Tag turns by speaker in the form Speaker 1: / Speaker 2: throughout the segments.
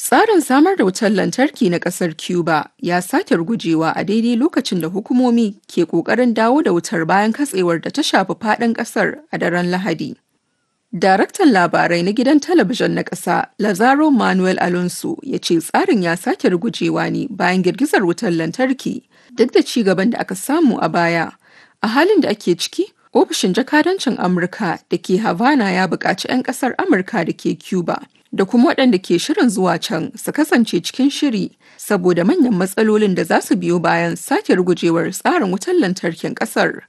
Speaker 1: Tsarin samar da wutar lantarki na ƙasar Cuba ya sake rugujewa a daidai lokacin da hukumomi ke ƙoƙarin dawo da wutar bayan katsewar da ta shafi faɗin ƙasar a daren Lahadi. Daraktan labarai na gidan talabijin na ƙasa Lazaro Manuel Alonso ya ce tsarin ya sake rugujewa ne bayan girgizar wutar lantarki duk da ci gaban da aka samu a baya. A halin da ake ciki, ofishin jakadancin Amurka da ke Havana ya buƙaci 'yan ƙasar Amurka da ke Cuba da kuma waɗanda ke shirin zuwa can su kasance cikin shiri saboda manyan matsalolin da za su biyo bayan sake rugujewar tsarin wutar lantarkin ƙasar.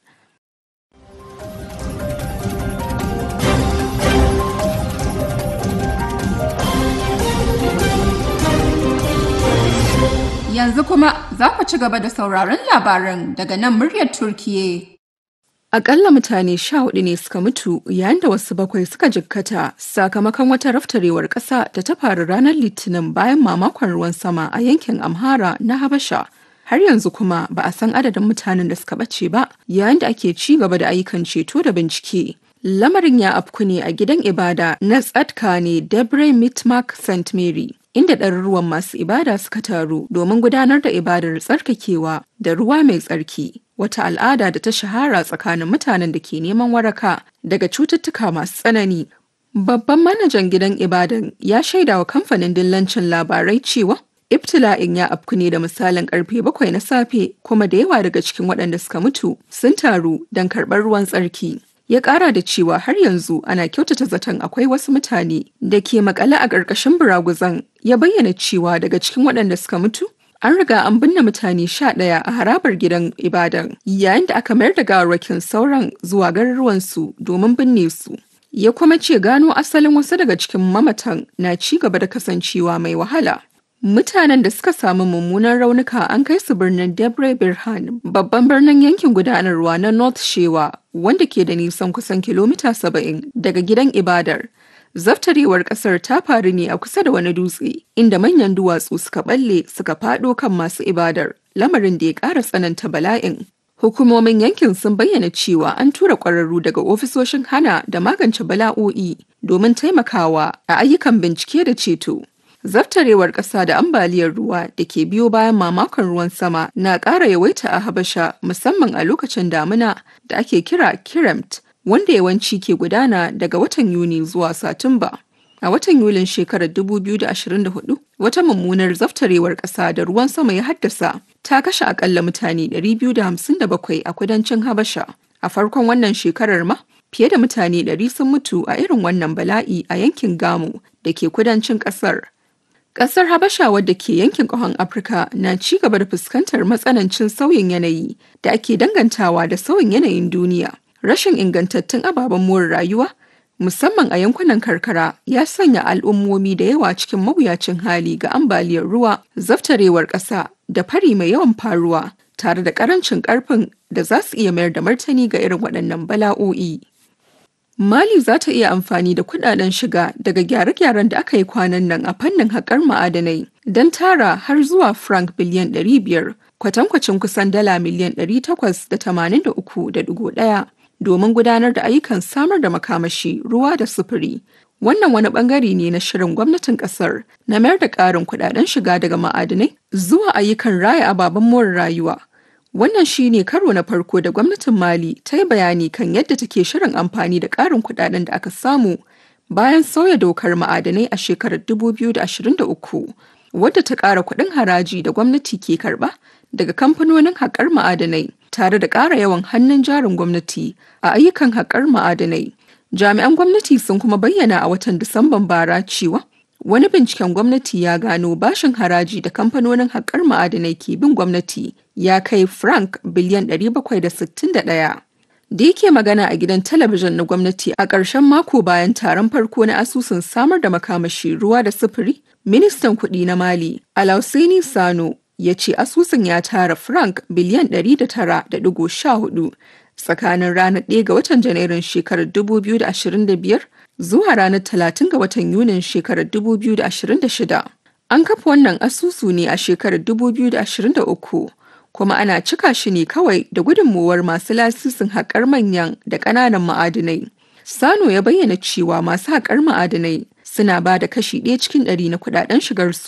Speaker 1: Yanzu kuma za ku ci gaba da sauraron labaran daga nan muryar Turkiye. Akalla mutane sha hudu ne suka mutu yayin da wasu bakwai suka jikkata sakamakon wata raftarewar ƙasa da ta faru ranar Litinin bayan mamakon ruwan sama a yankin Amhara na Habasha. Har yanzu kuma ba a san adadin mutanen da suka bace ba yayin da ake ci gaba da ayyukan ceto da bincike. Lamarin ya afku ne a gidan ibada na Tsadka ne Debre Mitmak St. Mary. inda ɗaruruwan masu ibada suka taru domin gudanar da ibadar tsarkakewa da ruwa mai tsarki wata al'ada da ta shahara tsakanin mutanen da ke neman waraka daga cututtuka masu tsanani babban manajan gidan ibadan ya shaida wa kamfanin dillancin labarai cewa ibtila'in ya afku ne da misalin karfe bakwai na safe kuma da yawa daga cikin waɗanda suka mutu sun taru don karɓar ruwan tsarki ya kara da cewa har yanzu ana kyautata zaton akwai wasu mutane da ke makale a ƙarƙashin buraguzan ya bayyana cewa daga cikin waɗanda suka mutu an riga an binne mutane sha ɗaya a harabar gidan ibadan yayin da aka mayar da gawarwakin sauran zuwa garuruwansu domin binne su ya kuma ce gano asalin wasu daga cikin mamatan na ci gaba da kasancewa mai wahala Mutanen da suka samu mummunan raunuka an kai su birnin Debre Birhan, babban birnin yankin gudanarwa na North Shewa, wanda ke da nisan kusan kilomita 70 daga gidan ibadar. Zaftarewar kasar ta faru ne a kusa da wani dutse, inda manyan duwatsu suka balle suka fado kan masu ibadar, lamarin da ya ƙara tsananta bala'in. Hukumomin yankin sun bayyana cewa an tura ƙwararru daga ofisoshin hana da magance bala'o'i domin taimakawa a ayyukan bincike da ceto. Zaftarewar ƙasa da ambaliyar ruwa da ke biyo bayan mamakon ruwan sama na ƙara yawaita a Habasha musamman a lokacin damina da ake kira Kiremt wanda yawanci ke gudana daga watan Yuni zuwa Satumba. A watan Yulin shekarar 2024, wata mummunar zaftarewar ƙasa da ruwan sama ya haddasa ta kashe akalla mutane 257 a kudancin Habasha. A farkon wannan shekarar ma, fiye da mutane 100 sun mutu a irin wannan bala'i a yankin Gamu da ke kudancin ƙasar. Ƙasar Habasha wadda ke yankin ƙahon Afirka na ci gaba da fuskantar matsanancin sauyin yanayi da ake dangantawa da sauyin yanayin duniya. Rashin ingantattun ababen more rayuwa, musamman a yankunan karkara, ya sanya al'ummomi da yawa cikin mawuyacin hali ga ambaliyar ruwa, zaftarewar ƙasa da fari mai yawan faruwa, tare da ƙarancin ƙarfin da za su iya mayar da martani ga irin waɗannan bala'o'i. Mali za ta iya amfani da kudaden shiga daga gyare-gyaren da aka yi kwanan nan a fannin haƙar ma'adanai don tara har zuwa franc biliyan 500 kwatankwacin kusan dala miliyan 883.1 domin gudanar da ayyukan samar da makamashi ruwa da sufuri. Wannan wani bangare ne na shirin gwamnatin kasar na mayar da ƙarin kudaden shiga daga ma'adanai zuwa ayyukan raya ababen more rayuwa. Wannan shi ne karo na farko da gwamnatin Mali ta yi bayani kan yadda take shirin amfani da ƙarin kuɗaɗen da aka samu bayan sauya dokar ma'adanai a shekarar 2023 wadda ta ƙara kuɗin haraji da gwamnati ke karɓa daga kamfanonin haƙar ma'adanai tare da ƙara yawan hannun jarin gwamnati a ayyukan haƙar ma'adanai. Jami'an gwamnati sun kuma bayyana a watan Disamban bara cewa Wani binciken gwamnati ya gano bashin haraji da kamfanonin haƙar ma'adanai ke bin gwamnati ya kai franc biliyan 761. Da yake magana a gidan talabijin na gwamnati a ƙarshen mako bayan taron farko na asusun samar da makamashi ruwa da sufuri, ministan kuɗi na Mali, Alausaini Sano, ya ce asusun ya tara franc biliyan 109.14 tsakanin ranar 1 ga watan Janairun shekarar 2025 zuwa ranar 30 ga watan Yunin shekarar 2026. An kafa wannan asusu ne a shekarar 2023 kuma ana cika shi ne kawai da gudunmuwar masu lasisin haƙar manyan da ƙananan ma'adinai. Sano ya bayyana cewa masu haƙar ma'adinai suna ba da kashi ɗaya cikin ɗari na kuɗaɗen shigarsu